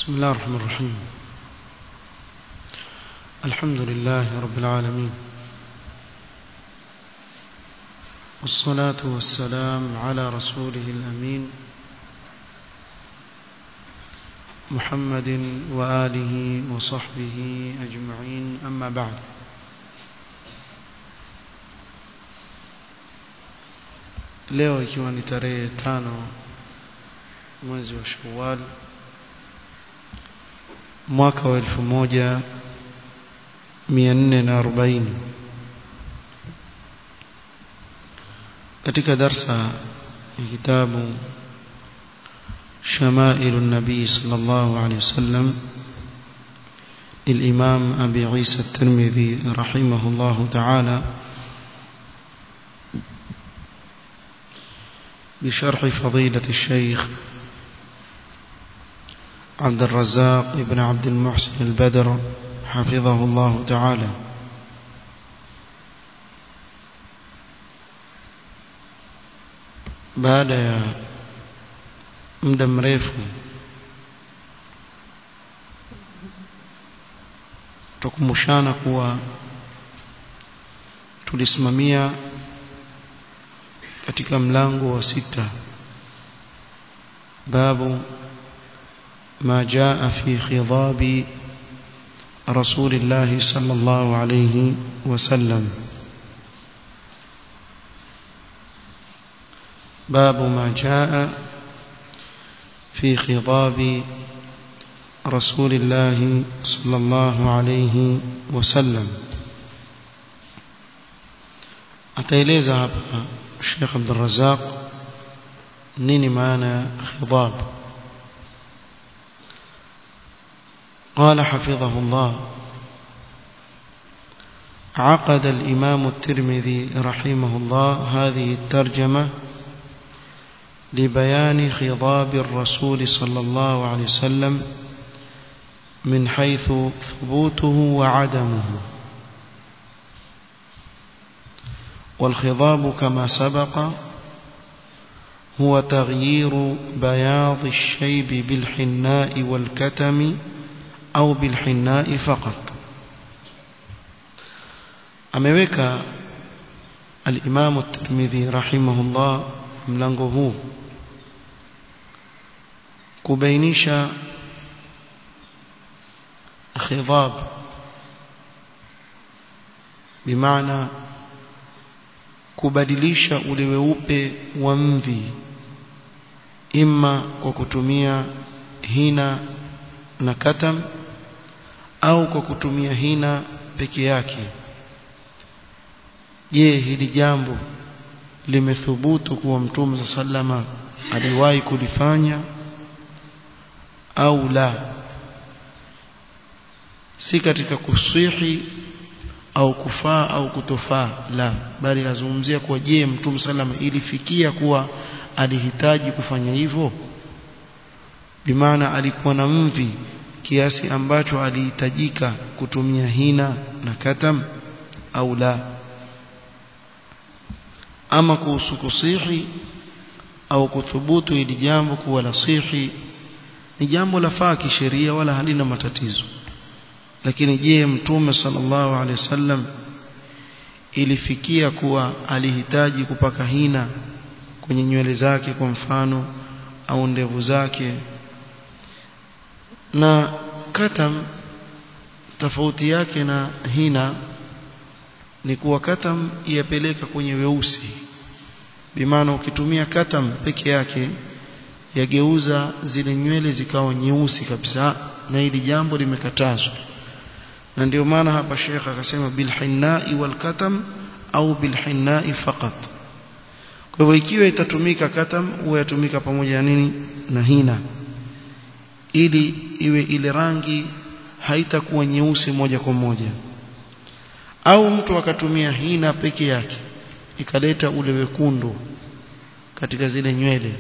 بسم الله الرحمن الرحيم الحمد لله رب العالمين والصلاة والسلام على رسوله الأمين محمد وآله وصحبه أجمعين أما بعد leo ikiwa ni tarehe tano mwezi wa Shawwal mwaka wa elfu moja mia nne na arobaini katika darsa ya kitabu شمائل النبي صلى الله عليه وسلم للإمام أبي عيسى الترمذي رحمه الله تعالى بشرح فضيلة الشيخ عبد الرزاق ابن عبد المحسن البدر حفظه الله تعالى بعد muda mrefu tukumbushana kuwa tulisimamia katika mlango wa sita babu ما جاء في خضاب رسول الله صلى الله عليه وسلم باب ما جاء في خضاب رسول الله صلى الله عليه وسلم ataeleza hapa Sheikh Abdul Razzaq nini maana khidab قال حفظه الله عقد الإمام الترمذي رحمه الله هذه الترجمة لبيان خضاب الرسول صلى الله عليه وسلم من حيث ثبوته وعدمه والخضاب كما سبق هو تغيير بياض الشيب بالحناء والكتم أو بالحناء فقط ameweka al-Imam at-Tirmidhi rahimahullah mlango huu kubainisha khidab bimaana kubadilisha ule weupe wa mvi imma kwa kutumia hina na katam au kwa kutumia hina peke yake je hili jambo limethubutu kuwa mtume sallama aliwahi kulifanya au la si katika kusihi au kufaa au kutofaa la bali azungumzia kuwa je mtume sallama ilifikia kuwa alihitaji kufanya hivyo bimaana alikuwa na mvi kiasi ambacho alihitajika kutumia hina na katam au la ama kuhusu kusihi au kuthubutu ili jambo kuwa la sihi ni jambo la faa kisheria wala halina matatizo lakini je mtume sallallahu alaihi wasallam ilifikia kuwa alihitaji kupaka hina kwenye nywele zake kwa mfano au ndevu zake na katam tofauti yake na hina ni kuwa katam yapeleka kwenye weusi bimaana ukitumia katam peke yake yageuza zile nywele zikawa nyeusi kabisa na hili jambo limekatazwa na ndio maana hapa Sheikh akasema bilhinnai walkatam au bilhinnai faqat kwa hivyo ikiwa itatumika katam huwa yatumika pamoja na nini na hina ili iwe ile rangi haitakuwa nyeusi moja kwa moja au mtu akatumia hina peke yake ikaleta ule wekundu katika zile nywele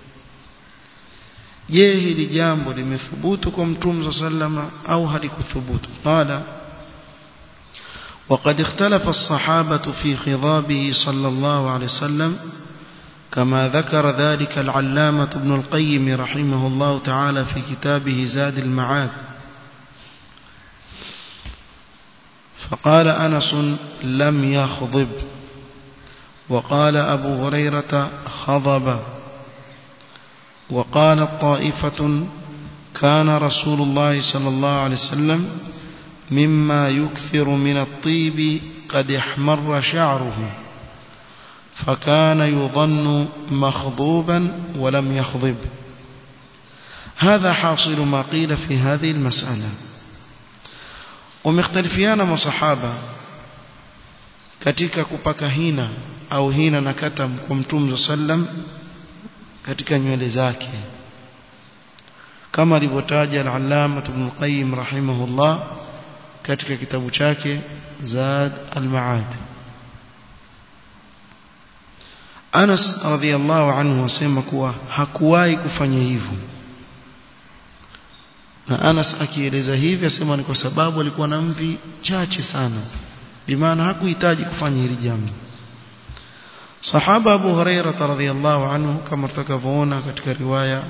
je hili jambo limethubutu kwa mtume sallama au halikuthubutu qala وقد اختلف الصحابة في خضابه صلى الله عليه وسلم كما ذكر ذلك العلامة ابن القيم رحمه الله تعالى في كتابه زاد المعاد فقال أنس لم يخضب وقال أبو هريرة خضب وقالت طائفة كان رسول الله صلى الله عليه وسلم مما يكثر من الطيب قد احمر شعره فكان يظن مخضوبا ولم يخضب هذا حاصل ما قيل في هذه المسألة ومختلفيان مصحابة katika kupaka hina au hina na katam kwa mtume sallam katika nywele zake kama alivyotaja al-Allama Ibn Qayyim rahimahullah katika kitabu chake Zad al-Ma'ad Anas radhiallahu anhu asema kuwa hakuwahi kufanya hivyo na Anas akieleza hivi asema ni kwa sababu alikuwa na mvi chache sana bimaana hakuhitaji kufanya hili jambo Sahaba Abu Hurairah radhiallahu anhu kama tutakavyoona katika riwaya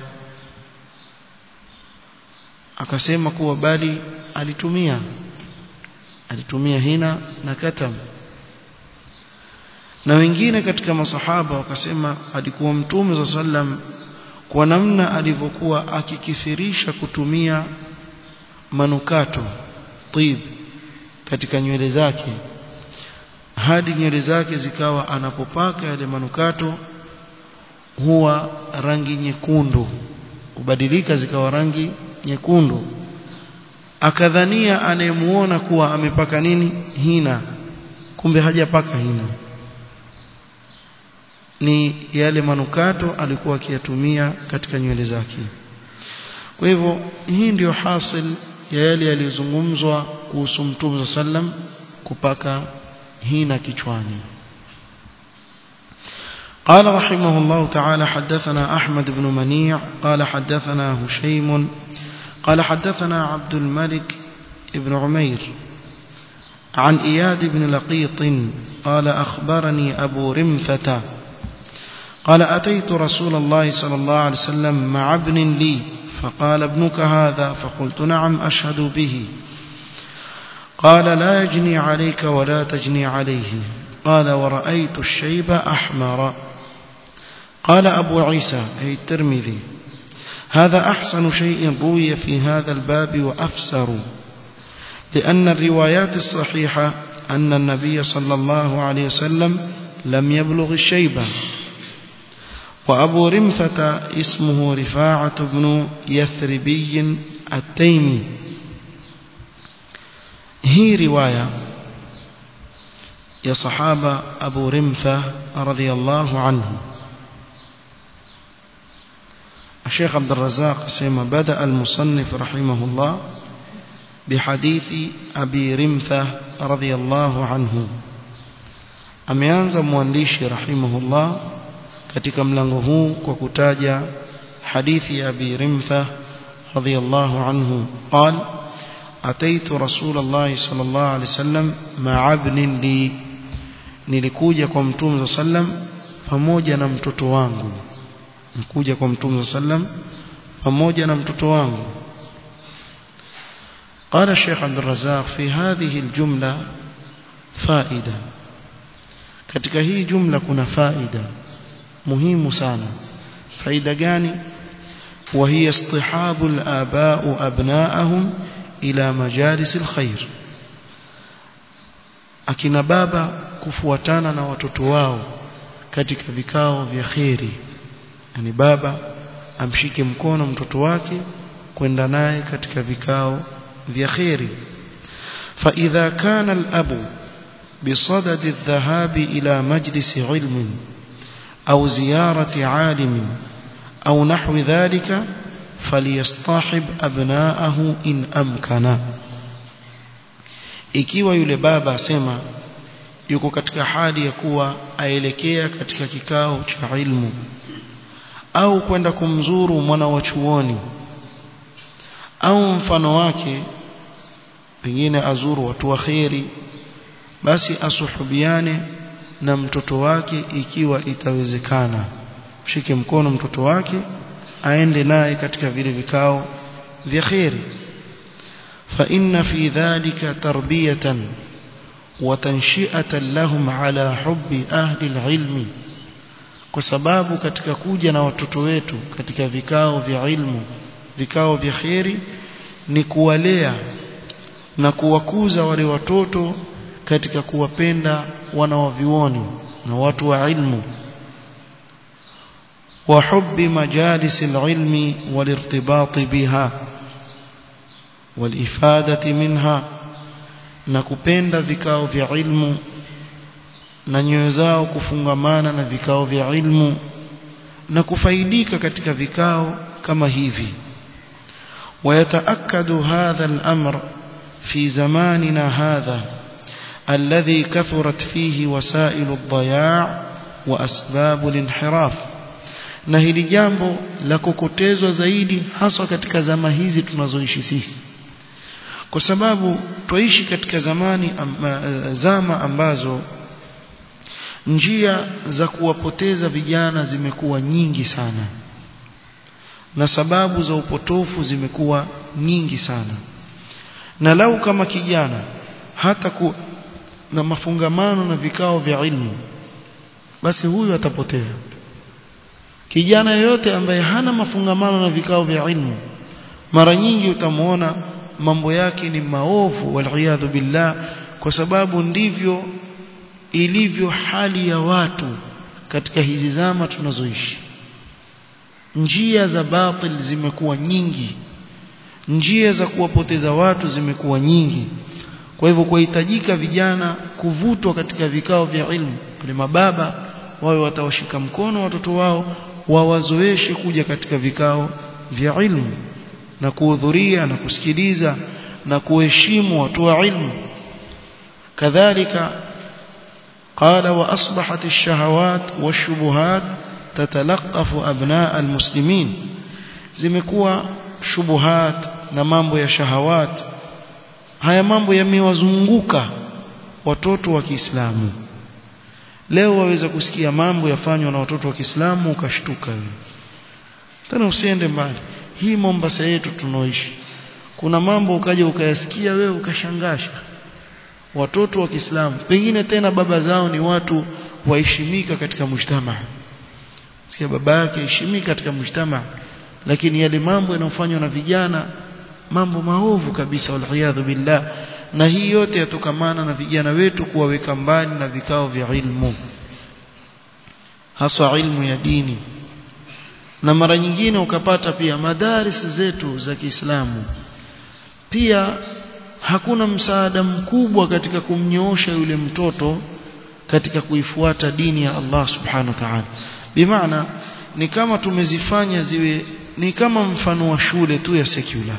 akasema kuwa bali alitumia alitumia hina na katam na wengine katika masahaba wakasema alikuwa mtume za sallam kwa namna alivyokuwa akikithirisha kutumia manukato tib katika nywele zake hadi nywele zake zikawa anapopaka yale manukato huwa rangi nyekundu kubadilika zikawa rangi nyekundu akadhania anayemuona kuwa amepaka nini hina kumbe hajapaka hina ni yale manukato alikuwa akiyatumia katika nywele zake kwa hivyo hii ndiyo hasil ya yale yaliyozungumzwa kuhusu mtume sallam kupaka hina kichwani قال رحمه الله تعالى حدثنا أحمد بن منيع قال حدثنا هشيم قال حدثنا عبد الملك بن عمير عن إياد بن لقيط قال أخبرني أبو رمثة قال أتيت رسول الله صلى الله عليه وسلم مع ابن لي فقال ابنك هذا فقلت نعم أشهد به قال لا يجني عليك ولا تجني عليه قال ورأيت الشيب أحمر قال أبو عيسى أي الترمذي هذا أحسن شيء روي في هذا الباب وأفسر لأن الروايات الصحيحة أن النبي صلى الله عليه وسلم لم يبلغ الشيبة وأبو رمثة اسمه رفاعة بن يثربي التيمي هي رواية يا صحابة أبو رمثة رضي الله عنه الشيخ عبد الرزاق سيما بدأ المصنف رحمه الله بحديث أبي رمثة رضي الله عنه ameanza mwandishi rahimahullah katika mlango huu kwa kutaja hadithi ya Abi Rimtha radhiyallahu anhu قال أتيت رسول الله صلى الله عليه وسلم مع ابن لي nilikuja kwa mtume sallam pamoja na mtoto wangu nikuja kwa mtume sallam pamoja na mtoto wangu قال الشيخ عبد الرزاق في هذه الجملة فائدة katika hii jumla kuna faida muhimu sana faida gani وهي اصطحاب الآباء أبناءهم إلى مجالس الخير akina baba kufuatana na watoto wao katika vikao vya kheri yani baba amshike mkono mtoto wake kwenda naye katika vikao vya kheri فإذا كان الأب بصدد الذهاب إلى مجلس علم أو زيارة عالم أو نحو ذلك فليصطحب أبناءه إن أمكن ikiwa yule baba asema yuko katika hali ya kuwa aelekea katika kikao cha ilmu au kwenda kumzuru mwana wa chuoni au mfano wake pengine azuru watu wa kheri basi asuhubiane na mtoto wake ikiwa itawezekana shike mkono mtoto wake aende naye katika vile vikao vya khairi fa inna fi dhalika tarbiyatan wa tanshi'atan lahum ala hubbi ahli alilmi kwa sababu katika kuja na watoto wetu katika vikao vya ilmu vikao vya khairi ni kuwalea na kuwakuza wale watoto katika kuwapenda wanawavioni na watu wa ilmu وحب مجالس العلم والارتباط بها والإفادة منها nakupenda vikao vya ilmu na nyoyo zao kufungamana na vikao vya ilmu na kufaidika katika vikao kama hivi ويتأكد هذا الأمر في زماننا هذا الذي كثرت فيه وسائل الضياع وأسباب الانحراف na hili jambo la kukotezwa zaidi haswa katika zama hizi tunazoishi sisi kwa sababu twaishi katika zamani amba, zama ambazo njia za kuwapoteza vijana zimekuwa nyingi sana na sababu za upotofu zimekuwa nyingi sana na lau kama kijana hata ku, na mafungamano na vikao vya ilmu basi huyu atapotea kijana yoyote ambaye hana mafungamano na vikao vya ilmu mara nyingi utamwona mambo yake ni maovu waliyadhu billah kwa sababu ndivyo ilivyo hali ya watu katika hizi zama tunazoishi njia za batil zimekuwa nyingi njia za kuwapoteza watu zimekuwa nyingi kwa hivyo kuhitajika vijana kuvutwa katika vikao vya ilmu wale mababa wawe watawashika mkono watoto wao wawazoeshe kuja katika vikao vya ilmu na kuhudhuria na kusikiliza na kuheshimu watu wa ilmu kadhalika قال وأصبحت الشهوات والشبهات تتلقف أبناء المسلمين zimekuwa shubuhat na mambo ya shahawat haya mambo yamewazunguka watoto wa Kiislamu leo waweza kusikia mambo yafanywa na watoto wa Kiislamu ukashtuka wewe tena usiende mbali hii Mombasa yetu tunaoishi kuna mambo ukaja ukayasikia wewe ukashangasha watoto wa Kiislamu pengine tena baba zao ni watu waheshimika katika mujtama sikia baba yake heshimika katika mujtama lakini yale mambo yanayofanywa na vijana mambo maovu kabisa waliyadhu billah na hii yote yatokamana na vijana wetu kuwaweka mbali na vikao vya ilmu haswa ilmu ya dini na mara nyingine ukapata pia madaris zetu za Kiislamu pia hakuna msaada mkubwa katika kumnyoosha yule mtoto katika kuifuata dini ya Allah subhanahu wa ta'ala bimaana ni kama tumezifanya ziwe ni kama mfano wa shule tu ya secular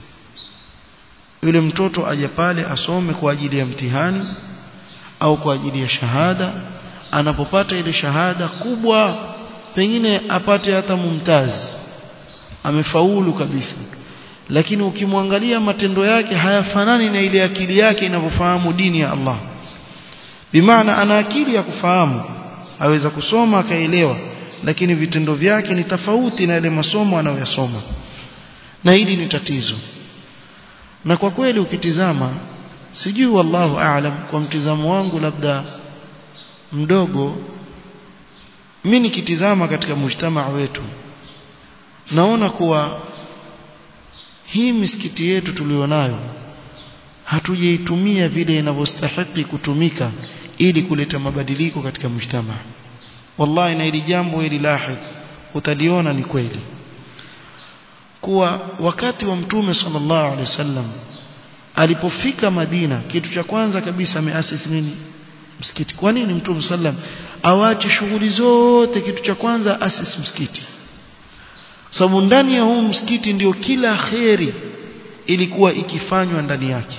yule mtoto aje pale asome kwa ajili ya mtihani au kwa ajili ya shahada anapopata ile shahada kubwa pengine apate hata mumtazi amefaulu kabisa lakini ukimwangalia matendo yake hayafanani na ile akili yake inavyofahamu dini ya Allah bimaana ana akili ya kufahamu aweza kusoma akaelewa lakini vitendo vyake ni tofauti na yale masomo anayoyasoma na hili ni tatizo na kwa kweli ukitizama sijui wallahu aalam kwa mtizamo wangu labda mdogo mimi nikitizama katika mujtamaa wetu naona kuwa hii misikiti yetu tulionayo hatujaitumia vile inavyostahili kutumika ili kuleta mabadiliko katika mujtamaa wallahi na hili jambo hili lahid utaliona ni kweli kuwa wakati wa mtume sallallahu alaihi wasallam alipofika Madina kitu cha kwanza kabisa ameasisi nini msikiti kwa nini mtume sallam awache shughuli zote kitu cha kwanza asisi msikiti sababu ndani ya huu msikiti ndio kila kheri ilikuwa ikifanywa ndani yake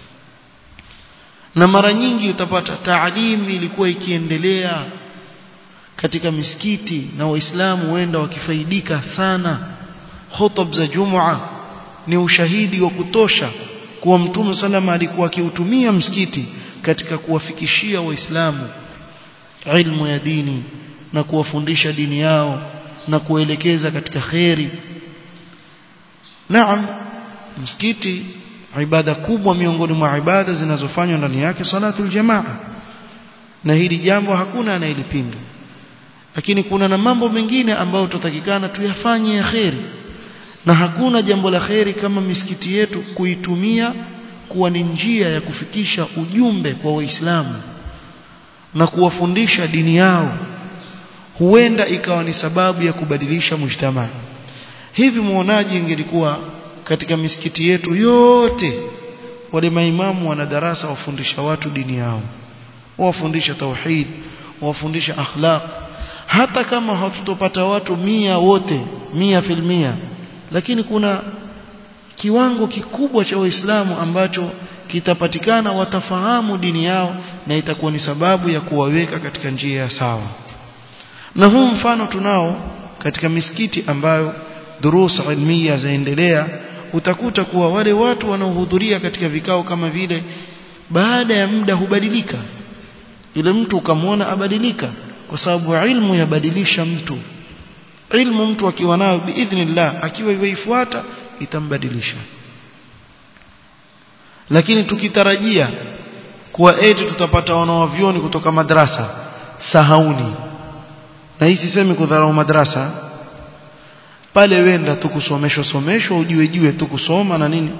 na mara nyingi utapata taalimu ilikuwa ikiendelea katika misikiti na waislamu wenda wakifaidika sana hutab za jumua ni ushahidi wa kutosha kuwa mtume salama alikuwa akiutumia msikiti katika kuwafikishia waislamu ilmu ya dini na kuwafundisha dini yao na kuelekeza katika kheri naam msikiti ibada kubwa miongoni mwa ibada zinazofanywa ndani yake salatul jamaa na hili jambo hakuna anayelipinga lakini kuna na mambo mengine ambayo tutatakikana tuyafanye ya kheri na hakuna jambo la kheri kama misikiti yetu kuitumia kuwa ni njia ya kufikisha ujumbe kwa waislamu na kuwafundisha dini yao huenda ikawa ni sababu ya kubadilisha mujtamaa hivi muonaji ingelikuwa katika misikiti yetu yote wale maimamu wana darasa wafundisha watu dini yao wafundisha tauhid wafundisha akhlaq hata kama hatutopata watu mia wote mia filmia lakini kuna kiwango kikubwa cha waislamu ambacho kitapatikana watafahamu dini yao na itakuwa ni sababu ya kuwaweka katika njia ya sawa na huu mfano tunao katika misikiti ambayo durus ilmiya zaendelea utakuta kuwa wale watu wanaohudhuria katika vikao kama vile baada ya muda hubadilika yule mtu ukamwona abadilika kwa sababu ilmu yabadilisha mtu ilmu mtu akiwa nayo biidhnillah akiwa iweifuata itambadilisha lakini tukitarajia kuwa eti tutapata wanawavyoni kutoka madrasa sahauni na hii sisemi kudharau madrasa pale wenda tu kusomeshwa someshwa ujue jue tu kusoma na nini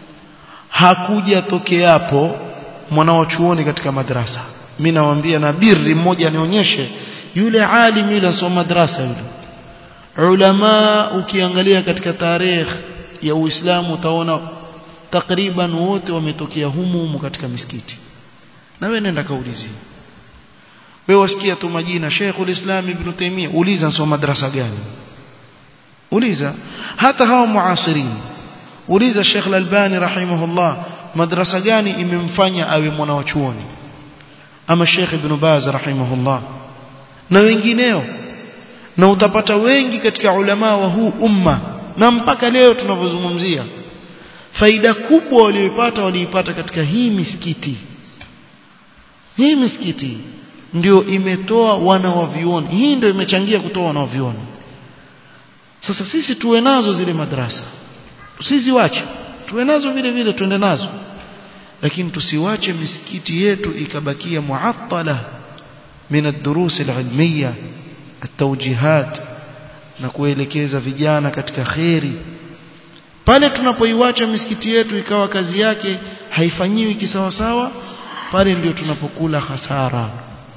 hakuja tokeapo mwanao chuoni katika madrasa mimi nawaambia na birri mmoja nionyeshe yule alim yule asoma madrasa yule ulama ukiangalia katika tarehe ya Uislamu utaona takriban wote wametokea humu humu katika misikiti na wewe nenda kaulizie wewe wasikia tu majina Sheikhul Islam Ibn Taymiyyah uliza soma madrasa gani uliza hata hawa muasirin uliza Sheikh Al-Albani rahimahullah madrasa gani imemfanya awe mwana wa chuoni ama Sheikh Ibn Baz rahimahullah na wengineo na utapata wengi katika ulama wa huu umma na mpaka leo tunavyozungumzia faida kubwa walioipata waliipata katika hii misikiti hii misikiti ndio imetoa wana wa vioni hii ndio imechangia kutoa wana wa vioni sasa sisi tuwe nazo zile madrasa tusiziwache tuwe nazo vile vile tuende nazo lakini tusiwache misikiti yetu ikabakia muattala min ad-durus al-ilmiyya at-tawjihat na kuelekeza vijana katika kheri pale tunapoiwacha misikiti yetu ikawa kazi yake haifanyiwi kisawasawa pale ndio tunapokula hasara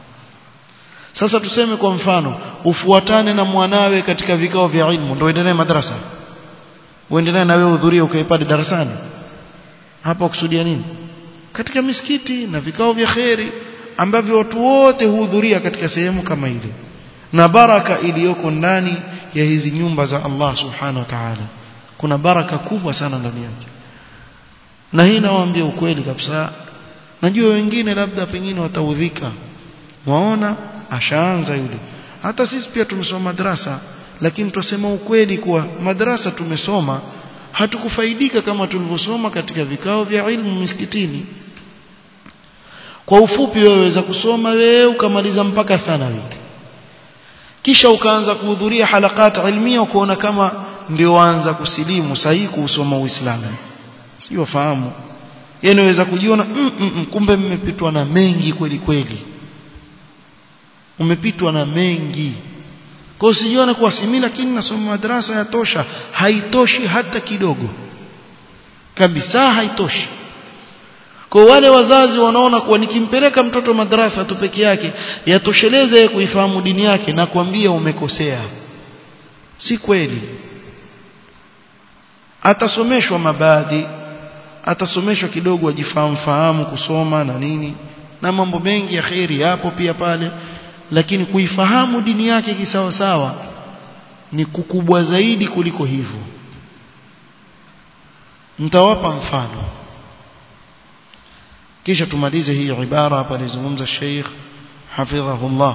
sasa tuseme kwa mfano ufuatane na mwanawe katika vikao vya ilmu ndio endelee madrasa uendelee na wewe udhurie ukaipade darasani hapa kusudia nini katika misikiti na vikao vya kheri ambavyo watu wote huhudhuria katika sehemu kama ile na baraka iliyoko ndani ya hizi nyumba za Allah subhanahu wa ta'ala kuna baraka kubwa sana ndani yake na hii nawaambia ukweli kabisa najua wengine labda pengine wataudhika waona ashaanza yule hata sisi pia tumesoma madrasa lakini tusema ukweli kuwa madrasa tumesoma hatukufaidika kama tulivyosoma katika vikao vya ilmu misikitini kwa ufupi wewe waweza kusoma wewe ukamaliza mpaka thanawi kisha ukaanza kuhudhuria halakat ilmia ukaona kama ndio waanza kusilimu sahihi kuusoma Uislamu sio fahamu yeye anaweza kujiona mm, mm, mm, kumbe mmepitwa na mengi kweli kweli umepitwa na mengi kwa usijione kuwa simi lakini nasoma madrasa yatosha haitoshi hata kidogo kabisa haitoshi kwa wale wazazi wanaona kuwa nikimpeleka mtoto madrasa tu peke yake yatosheleze kuifahamu dini yake na kuambia umekosea si kweli atasomeshwa mabadhi atasomeshwa kidogo ajifahamu fahamu kusoma na nini na mambo mengi ya kheri yapo pia pale lakini kuifahamu dini yake kisawa sawa ni kukubwa zaidi kuliko hivyo mtawapa mfano kisha tumalize hii ibara hapa alizungumza Sheikh hafidhahullah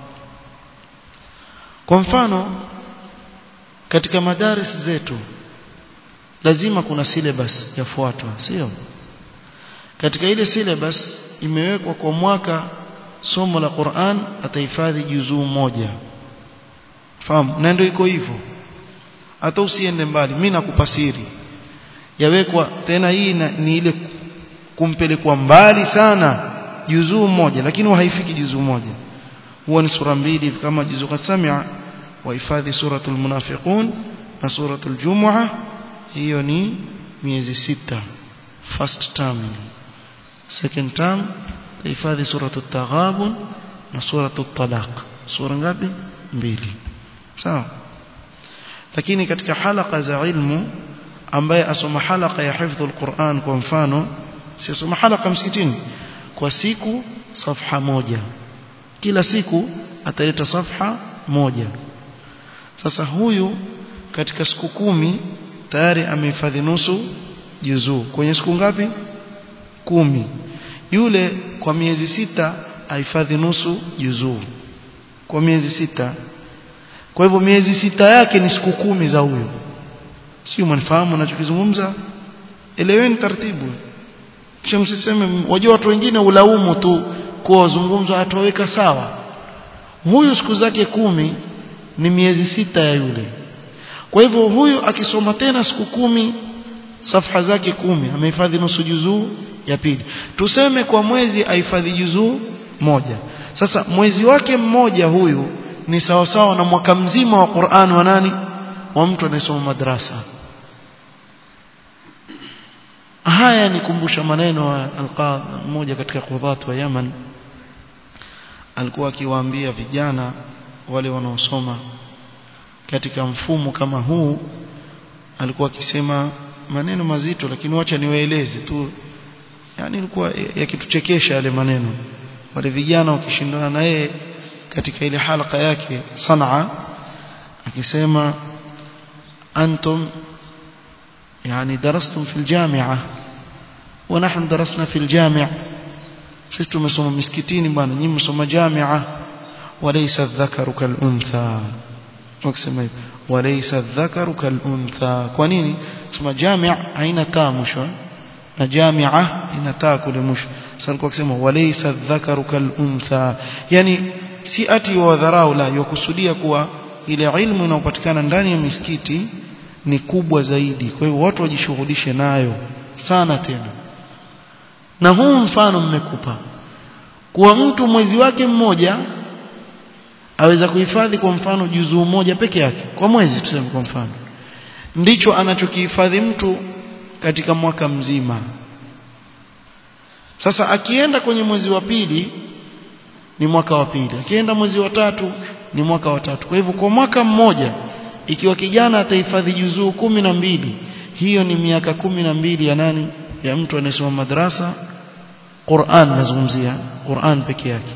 kwa mfano katika madaris zetu lazima kuna syllabus yafuatwa sio katika ile syllabus imewekwa kwa mwaka somo la Qur'an atahifadhi juzuu moja fahamu na ndio iko hivyo hata usiende mbali mimi nakupa siri yawekwa tena hii na, ni ile kumpelekwa mbali sana juzuu moja lakini haifiki juzuu moja huwa ni sura mbili kama juzuu qasamia wahifadhi suratul munafiqun na suratul jumu'a hiyo ni miezi sita first term second term hifadhi suratul taghabun na suratul talaq sura ngapi mbili sawa lakini katika halaka za ilmu ambaye asoma halaka ya hifdhul Qur'an kwa mfano si asoma halaka msikitini kwa siku safha moja kila siku ataleta safha moja sasa huyu katika siku kumi tayari amehifadhi nusu juzuu kwenye siku ngapi kumi yule kwa miezi sita ahifadhi nusu juzuu kwa miezi sita kwa hivyo miezi sita yake ni siku kumi za huyo sio mnafahamu ninachokizungumza eleweni taratibu kisha msiseme wajua watu wengine ulaumu tu kwa wazungumzo atoweka sawa huyu siku zake kumi ni miezi sita ya yule kwa hivyo huyu akisoma tena siku kumi safha zake kumi amehifadhi nusu juzuu ya pili tuseme kwa mwezi ahifadhi juzuu moja sasa mwezi wake mmoja huyu ni sawa sawa na mwaka mzima wa Qur'an wa nani wa mtu anayesoma madrasa haya nikumbusha maneno wa alqadhi mmoja katika qudhat wa Yaman alikuwa akiwaambia vijana wale wanaosoma katika mfumo kama huu alikuwa akisema maneno mazito lakini wacha niwaeleze tu yani ilikuwa yakituchekesha yale maneno wale vijana wakishindana na yeye katika ile halaka yake Sanaa akisema antum يعني درستم في الجامعة ونحن درسنا في الجامع sisi tumesoma miskitini bwana nyinyi msoma jamia walaysa dhakaru kaluntha wakisema hivyo walaysa dhakaru kaluntha kwa nini sema jamia haina taa mwisho na jamia ina taa kule mwisho sasa alikuwa akisema walaysa dhakaru kaluntha yani si ati wa dharau la yakusudia kuwa ile ilmu inayopatikana ndani ya misikiti ni kubwa zaidi kwa hiyo watu wajishughulishe nayo sana tena na huu mfano mmekupa kuwa mtu mwezi wake mmoja aweza kuhifadhi kwa mfano juzuu moja peke yake kwa mwezi tuseme kwa mfano ndicho anachokihifadhi mtu katika mwaka mzima sasa akienda kwenye mwezi wa pili ni mwaka wa pili akienda mwezi wa tatu ni mwaka wa tatu kwa hivyo kwa mwaka mmoja ikiwa kijana atahifadhi juzuu kumi na mbili hiyo ni miaka kumi na mbili ya nani ya mtu anayesoma madrasa Qur'an nazungumzia Qur'an peke yake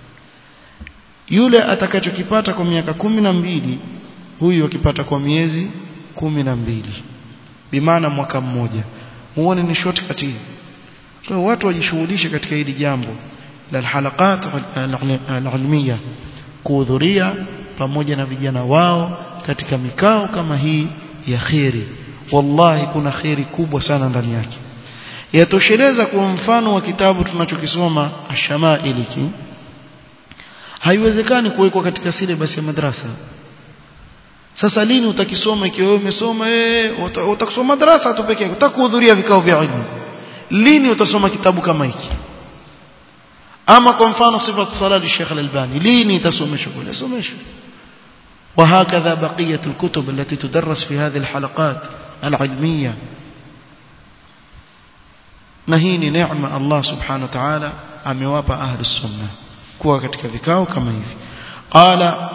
yule atakachokipata kwa miaka kumi na mbili huyu akipata kwa miezi kumi na mbili bimaana mwaka mmoja muone ni shortcut hii kwa watu wajishughulishe katika hili jambo la halaqat al-ilmiya kuhudhuria pamoja na vijana wao katika mikao kama hii ya kheri wallahi kuna kheri kubwa sana ndani yake yatosheleza kwa mfano wa kitabu tunachokisoma ashamailiki haiwezekani kuwekwa katika syllabus ya madrasa sasa lini utakisoma ikiwa wewe umesoma eh utakisoma madrasa tu pekee yako utakuhudhuria vikao vya ilmu lini utasoma kitabu kama hiki ama kwa mfano sifat sala li Sheikh Al-Albani lini itasomeshwa kule someshwa وهكذا بقية الكتب التي تدرس في هذه الحلقات العلمية نهيني نعمة الله سبحانه وتعالى أمواب أهل السنة كوا katika vikao kama hivi قال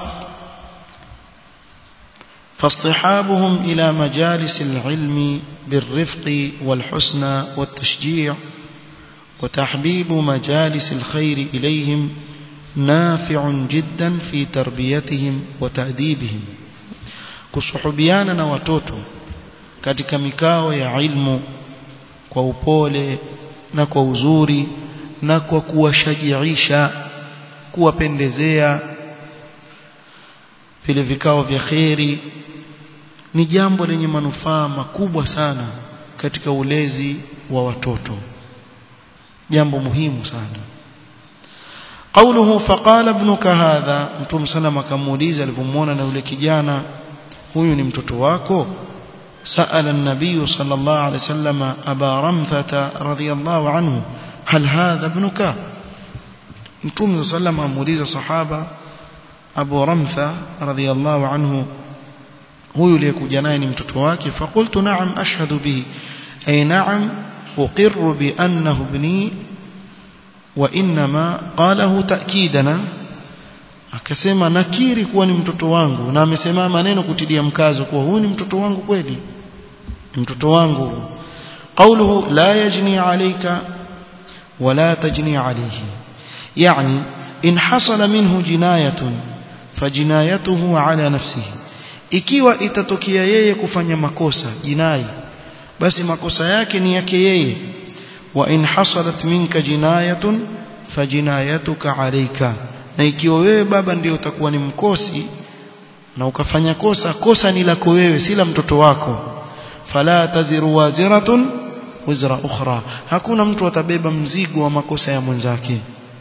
فاصطحابهم إلى مجالس العلم بالرفق والحسنى والتشجيع وتحبيب مجالس الخير إليهم نافع جدا في تربيتهم وتأديبهم kusuhubiana na watoto katika mikao ya ilmu kwa upole na kwa uzuri na kwa kuwashajiisha kuwapendezea vile vikao vya kheri ni jambo lenye manufaa makubwa sana katika ulezi wa watoto jambo muhimu sana قوله فقال ابنك هذا mtume sallam akamuuliza alipomwona na yule kijana huyu ni mtoto wako سأل النبي صلى الله عليه وسلم أبا رمثة رضي الله عنه هل هذا ابنك متوم صلى الله عليه وسلم أموليز صحابة أبو رمثة رضي الله عنه هو يليك جناين متتواك فقلت نعم أشهد به أي نعم أقر بأنه ابني وإنما قاله تأكيدنا akasema nakiri kuwa ni mtoto wangu na amesema maneno kutilia mkazo kuwa huyu ni mtoto wangu kweli ni mtoto wangu قوله لا يجني عليك ولا تجني عليه يعني إن حصل منه جناية فجنايته على نفسه ikiwa itatokea yeye kufanya makosa jinai basi makosa yake ni yake yeye wa in hasalat minka jinayatun fajinayatuka alayka na ikiwa wewe baba ndio utakuwa ni mkosi na ukafanya kosa kosa ni lako wewe si la mtoto wako fala taziru waziratun wizra ukhra hakuna mtu atabeba mzigo wa makosa ya mwenzake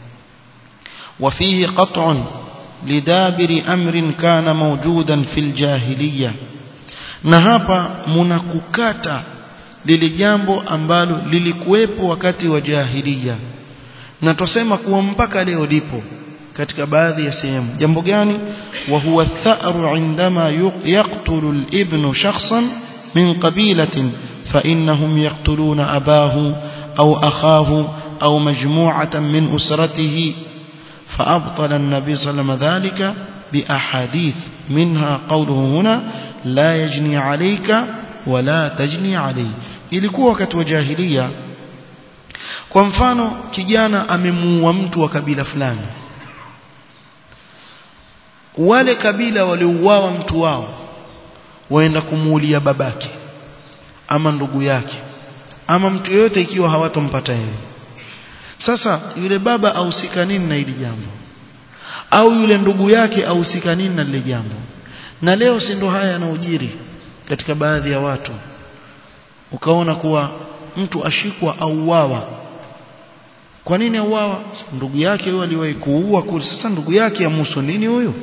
وفيه قطع لدابر أمر كان موجودا في الجاهلية na hapa mnakukata lile jambo ambalo lilikuwepo wakati wa jahiliya na tusema kuwa mpaka leo lipo katika baadhi ya sehemu jambo gani wa huwa tha'ru indama yaqtulu al-ibnu shakhsan min qabilatin fa innahum yaqtuluna abahu au akhahu au majmu'atan min usratihi فأبطل النبي صلى الله عليه وسلم ذلك بأحاديث منها قوله هنا لا يجني عليك ولا تجني عليه ilikuwa wakati wa jahiliya kwa mfano kijana amemuua mtu wa kabila fulani wale kabila waliouawa mtu wao waenda kumuulia babake ama ndugu yake ama mtu yoyote ikiwa hawatompata yeye sasa yule baba ahusika nini na hili jambo au yule ndugu yake ahusika nini na lile jambo na leo si ndo haya yanaojiri katika baadhi ya watu ukaona kuwa mtu ashikwa auawa kwa nini auawa ndugu yake huyo aliwahi kuua kule sasa ndugu yake amuhusu nini huyo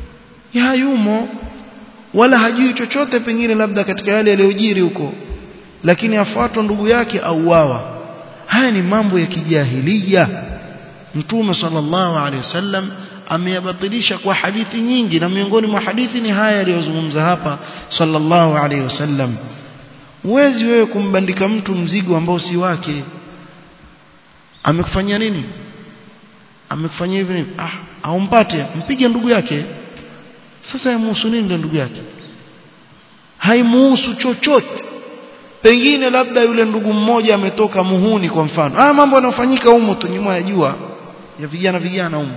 hayumo wala hajui chochote pengine labda katika yale yaliyojiri huko lakini afuatwa ndugu yake auawa haya ni mambo ya kijahilia mtume sallallahu alaihi wasallam ameyabatilisha kwa hadithi nyingi na miongoni mwa hadithi ni haya aliyozungumza hapa sallallahu alaihi wasallam huwezi wewe kumbandika mtu mzigo ambao si wake amekufanyia nini amekufanyia hivi ah aumpate mpige ndugu yake sasa yamuhusu nini ndugu yake haimuhusu chochote pengine labda yule ndugu mmoja ametoka muhuni kwa mfano ah mambo yanayofanyika humo tu nyuma ya jua ya vijana vijana humo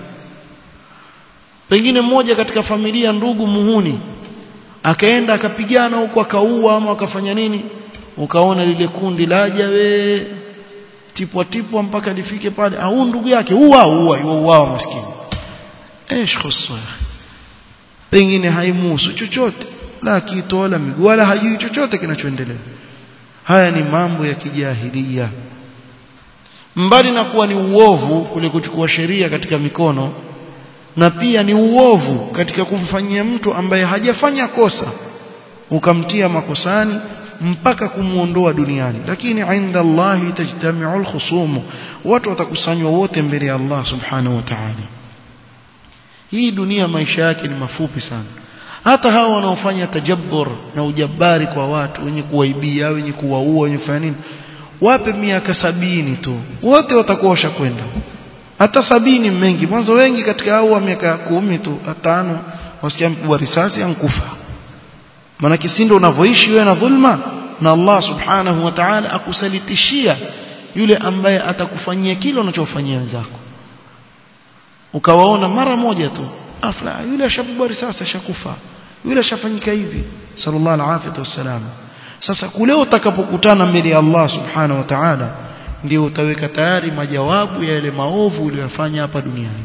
pengine mmoja katika familia ndugu muhuni akaenda akapigana huko akaua ama akafanya nini ukaona lile kundi laja we tipwa tipwa mpaka lifike pale au ndugu yake uwa uwa uwa maskini ايش خصه pengine haimuhusu chochote la kitu wala miguu wala hajui chochote kinachoendelea haya ni mambo ya kijahilia mbali na kuwa ni uovu kule kuchukua sheria katika mikono na pia ni uovu katika kumfanyia mtu ambaye hajafanya kosa ukamtia makosani mpaka kumuondoa duniani lakini inda Allahi tajtami'u al-khusum watu watakusanywa wote mbele ya Allah subhanahu wa ta'ala hii dunia maisha yake ni mafupi sana hata hawa wanaofanya tajabbur na ujabari kwa watu wenye kuwaibia wenye kuwaua wenye kufanya nini wape miaka sabini tu wote watakuwa washakwenda hata sabini mengi mwanzo wengi katika hao wa miaka kumi tu tano wasikia mpigwa risasi ankufa maana kisindo unavyoishi wewe na dhulma na Allah subhanahu wa ta'ala akusalitishia yule ambaye atakufanyia kile unachofanyia wenzako ukawaona mara moja tu afla yule ashapigwa risasi ashakufa yule ashafanyika hivi sallallahu alaihi wasallam sasa kule utakapokutana mbele ya Allah subhanahu wa ta'ala ndio utaweka tayari majawabu ya yale maovu uliyofanya hapa duniani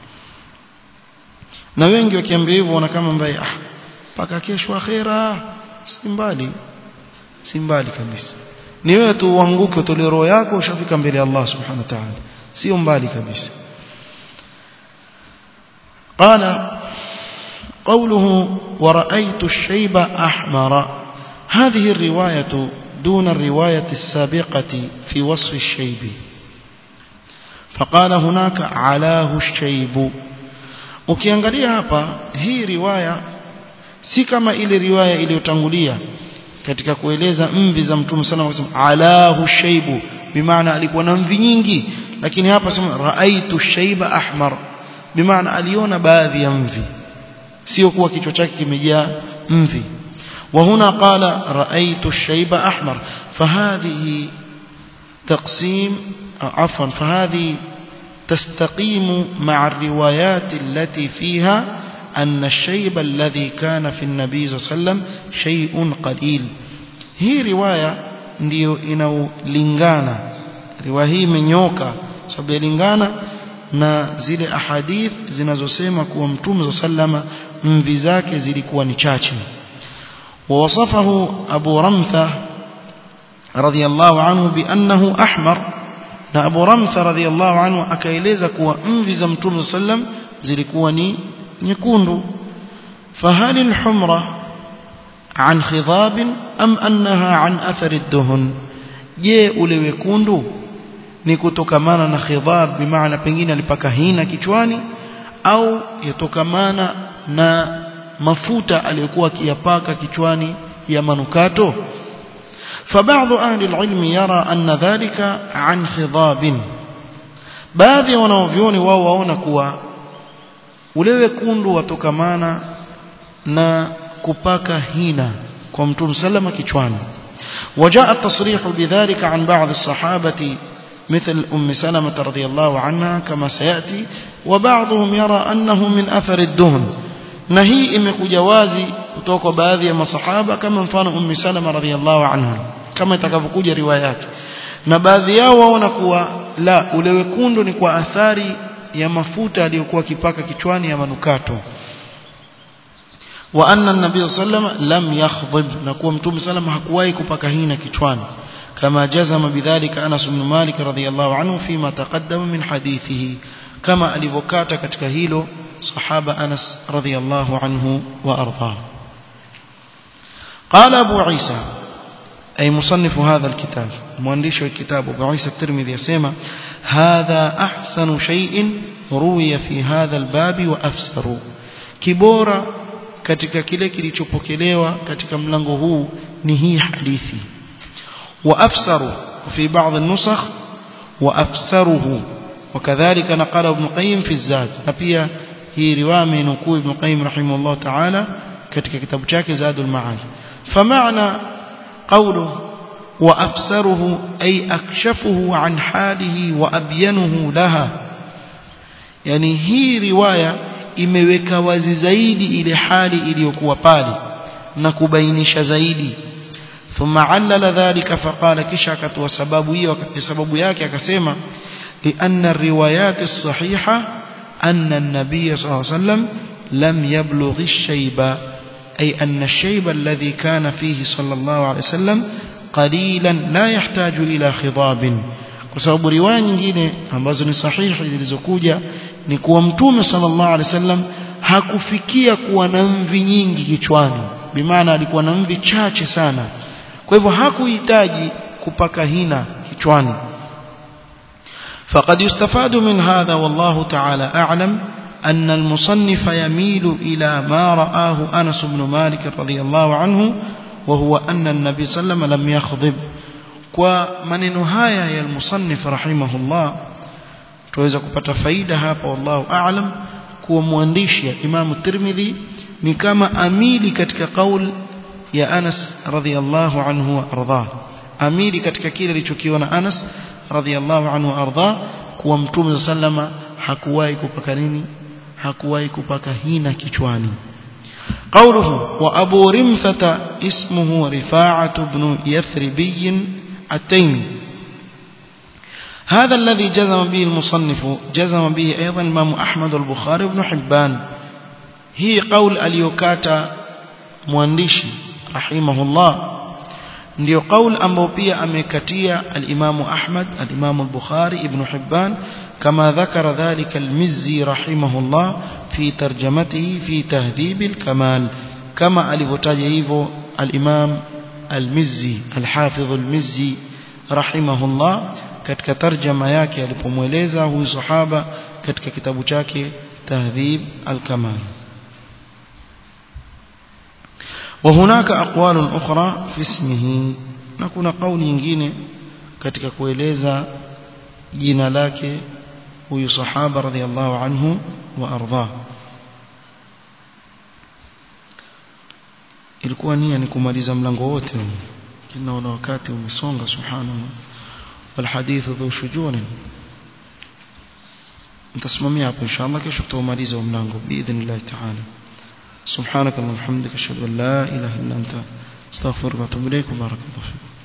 na wengi wakiambia hivyo wana kama mbaya ah paka kesho akhera si mbali si mbali kabisa ni wewe tu uanguke utolee roho yako ushafika mbele ya Allah subhanahu wa ta'ala sio mbali kabisa قال قوله ورأيت الشيب أحمر هذه الرواية دون الرواية السابقة في وصف الشيب فقال هناك علاه الشيب ukiangalia hapa hii riwaya si kama ile riwaya iliyotangulia katika kueleza mvi za mtume sana wakasema alahu shaibu bimaana alikuwa na mvi nyingi lakini hapa sema raaitu shaiba ahmar bimaana aliona baadhi ya mvi sio kuwa kichwa chake kimejaa mvi وهنا قال رأيت الشيب أحمر فهذه تقسيم عفوا فهذه تستقيم مع الروايات التي فيها أن الشيب الذي كان في النبي صلى الله عليه وسلم شيء قليل هي رواية ndio inaolingana riwaya hii imenyoka sababu yalingana na zile ahadith zinazosema kuwa mtume sallama mvi zake zilikuwa ni chache ووصفه أبو رمثة رضي الله عنه بأنه أحمر na Abu Ramtha radhiallahu anhu akaeleza kuwa mvi za Mtume sallam zilikuwa ni nyekundu fahal alhumra an khidab am annaha an athar ad-duhn je ule wekundu ni kutokamana na khidab bimaana pengine alipaka hina kichwani au yatokamana na mafuta aliyokuwa akiyapaka kichwani ya manukato فبعض أهل العلم يرى أن ذلك عن خضاب baadhi ya wanaovyoni wao waona kuwa ule wekundu watokamana na kupaka hina kwa mtume salama kichwani وجاء التصريح بذلك عن بعض الصحابة مثل أم سلمة رضي الله عنها كما سيأتي وبعضهم يرى أنه من أثر الدهن na hii imekuja wazi kutoka kwa baadhi ya masahaba kama mfano ummi salama radhiallahu anha kama itakavyokuja riwaya yake na baadhi yao waona kuwa la ule wekundu ni kwa athari ya mafuta aliyokuwa kipaka kichwani ya manukato wa anna an-nabiy sallam lam yakhdhib na kuwa mtume sallam hakuwahi kupaka hina kichwani kama jazama bidhalika Anas ibn Malik radhiyallahu anhu fima taqaddama min hadithihi kama alivyokata katika hilo صحابة أنس رضي الله عنه وأرضاه قال أبو عيسى أي مصنف هذا الكتاب مؤلف الكتاب أبو عيسى الترمذي يسمى هذا أحسن شيء روي في هذا الباب وأفسر كبورا katika kile kilichopokelewa katika mlango huu ni hii hadithi وأفسر في بعض النسخ وأفسره وكذلك نقل ابن قيم في الزاد نبيه hii riwaya amenukuu Ibn Qayyim rahimahullah ta'ala katika kitabu chake Zadul Ma'ad فمعنى قوله وأفسره أي أكشفه عن حاله وأبينه لها يعني هي رواية imeweka wazi zaidi ile hali iliyokuwa pale na kubainisha zaidi thumma allala dhalika faqala kisha akatoa sababu hiyo sababu yake akasema li anna riwayat as-sahiha أن النبي صلى الله عليه وسلم لم يبلغ الشيب أي أن الشيب الذي كان فيه صلى الله عليه وسلم قليلا لا يحتاج إلى خضاب kwa sababu riwaya nyingine ambazo ni sahihi zilizokuja ni kuwa mtume sallallahu alaihi wasallam hakufikia kuwa na mvi nyingi kichwani bimaana alikuwa na mvi chache sana kwa hivyo hakuhitaji kupaka hina kichwani فقد يستفاد من هذا والله تعالى أعلم أن المصنف يميل إلى ما رآه أنس بن مالك رضي الله عنه وهو أن النبي صلى الله عليه وسلم لم يخضب ومن نهاية يا المصنف رحمه الله tuweza kupata faida hapa wallahu a'lam kuwa mwandishi ya Imam Tirmidhi ni kama amili katika kaul ya Anas radhiyallahu anhu wa ardhah amili katika kile alichokiona Anas radhiallahu anhu arda kuwa mtume sallama hakuwahi kupaka nini hakuwahi kupaka hina kichwani قوله وأبو رمثة اسمه رفاعة بن يثربي التيمي هذا الذي جزم به المصنف جزم به أيضا الإمام أحمد البخاري بن حبان هي قول اليوكاتا موانديشي رحمه الله ndio qaul ambao pia amekatia al-Imam Ahmad al-Imam al-Bukhari Ibn Hibban kama dhakara dhalika al-Mizzi rahimahullah fi tarjamatihi fi tahdhib al-kamal kama alivyotaja hivyo al-Imam al-Mizzi al-Hafidh al-Mizzi rahimahullah katika tarjama yake alipomweleza huyu sahaba katika kitabu chake tahdhib al-kamal وهناك أقوال أخرى في اسمه نكون قول nyingine katika kueleza jina lake huyu sahaba radhiallahu anhu wa ardhah ilikuwa nia ni kumaliza mlango wote kinaona wakati umesonga subhanallah والحديث ذو شجون nitasimamia hapo inshallah kesho tutamaliza mlango باذن ta'ala سبحانك اللهم وبحمدك اشهد ان لا اله الا انت استغفرك واتوب اليك وبارك الله فيك